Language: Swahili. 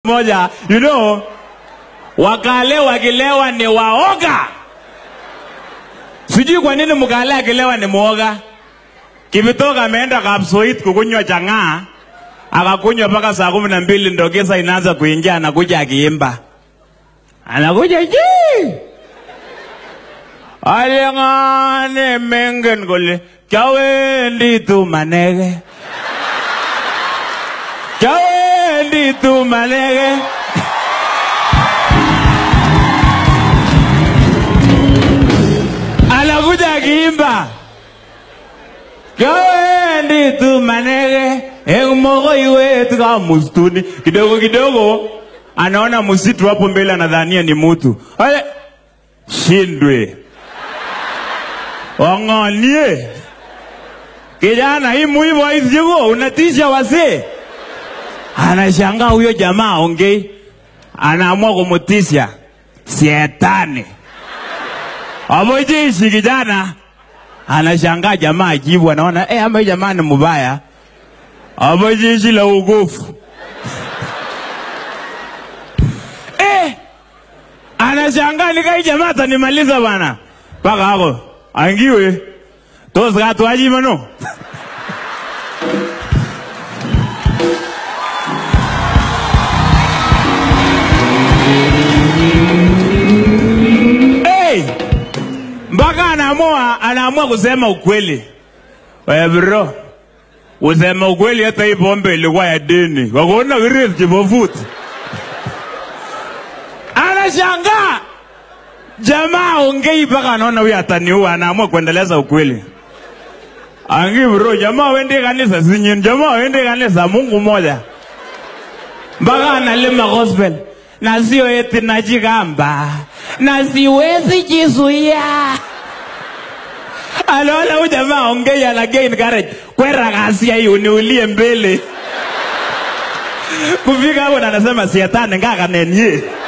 moja you know wakale wakilewa ni waoga sijui kwa nini mkale akilewa ni mwoga kivitoka ameenda kapsoit kukunywa chang'aa akakunywa mpaka saa kumi na mbili ndo kisa inaanza kuingia anakuja akiimba anakuja ji aling'ane mengen kole kyawendi tu manege kyawendi tu manege anakuja akiimba kyawendi tu manege eng mokoiwet kamustuni kidogo kidogo anaona msitu hapo mbele anadhania ni mutu ale shindwe wang'onie kijana hii muivoisiko unatisha wasee anashangaa huyo jamaa ongei anaamua kumutisha sietani amojeshi kijana anashangaa jamaa ajibu anaona eh, ama hii jamaa ni mubaya amojeshi la ugofu eh, anashangaa nikai jamaa atanimaliza bana mpaka hako angiwe tos katwachimano hey! mpaka anaamua anaamua kusema ukweli we bro kusema ukweli hata hii pombe ilikuwa ya dini wakaona kiresi kipofuti anashangaa jamaa ongei mpaka anaona huyu ataniua anaamua kuendeleza ukweli angi bro jamaa wende kanisa sinyin jamaa wende kanisa mungu moja mpaka analima gospel na sio eti najigamba na siwezi jizuia anaona huyu jamaa ongei ana gain courage kwera kasia hii uniulie mbele kufika hapo na anasema sietani ngaka nenye